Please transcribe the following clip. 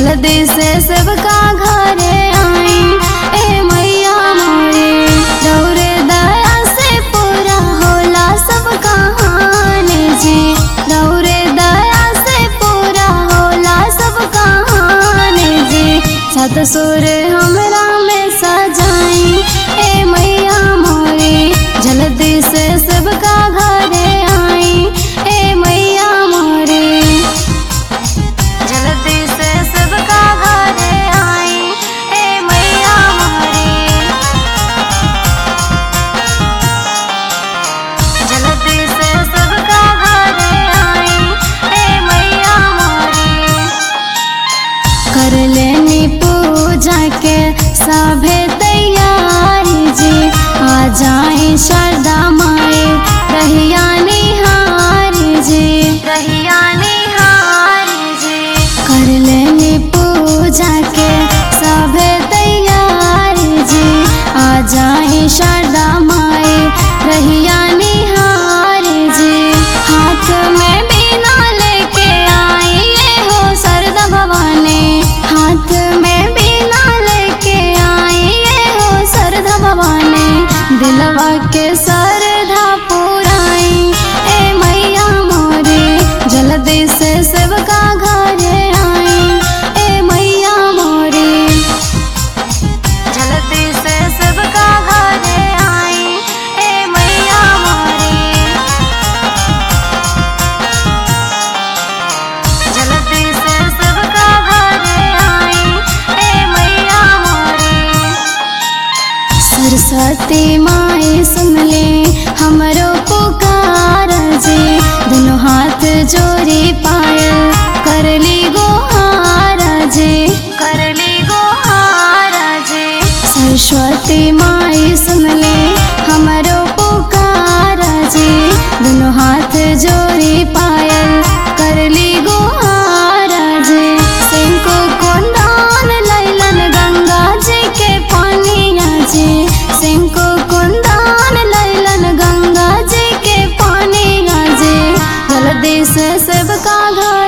जल्दी से सबका घरे आई ए मैया मोरे दौरे दया से पूरा होला सब कहानी जी दौरे दया से पूरा होला सब कहानी जी सत सुर हमरा में सजाई ए मैया मोरे जल्दी से सबका घरे आई ए मैया मोरे जल्दी से सबका घरे आई ए मैया मोरे जल्दी से सबका घरे आई ए मैया मोरे कर लेनी पूजा के सभे तैयारी जी आ जाए शारदा माए रहिया निहारी जी रहिया निहारी जी कर लेनी पूजा के सभे तैयारी जी आ जाए शारदा माए रहिया निहारी जी हाथ में बीना लेके आई ये हो सरदा भवानी हाथ में बीना लेके आई ये हो सरदा भवानी दिलवा के सरधा पुराई ए मैया मोरे जल्दी से सबका घरे आई ए मैया मोरे जल्दी से सबका घरे आई ए मैया मोरे जल्दी से सबका घरे आई ए मैया मोरे सरस्वती माई सुन ले हमरो पुकार जी दोनों हाथ जोड़ी पायल कर ली गोहार जी कर ली गोहार जी सरस्वती माई सुन ले हमरो पुकार जी दोनों हाथ जोड़ी पायल कर ली गोहार जी सिंको कुंदान लैलन गंगा जी के पानिया जी सिंको कुंदान लैलन गंगा जी के पानिया जी जल्दी से सबका घर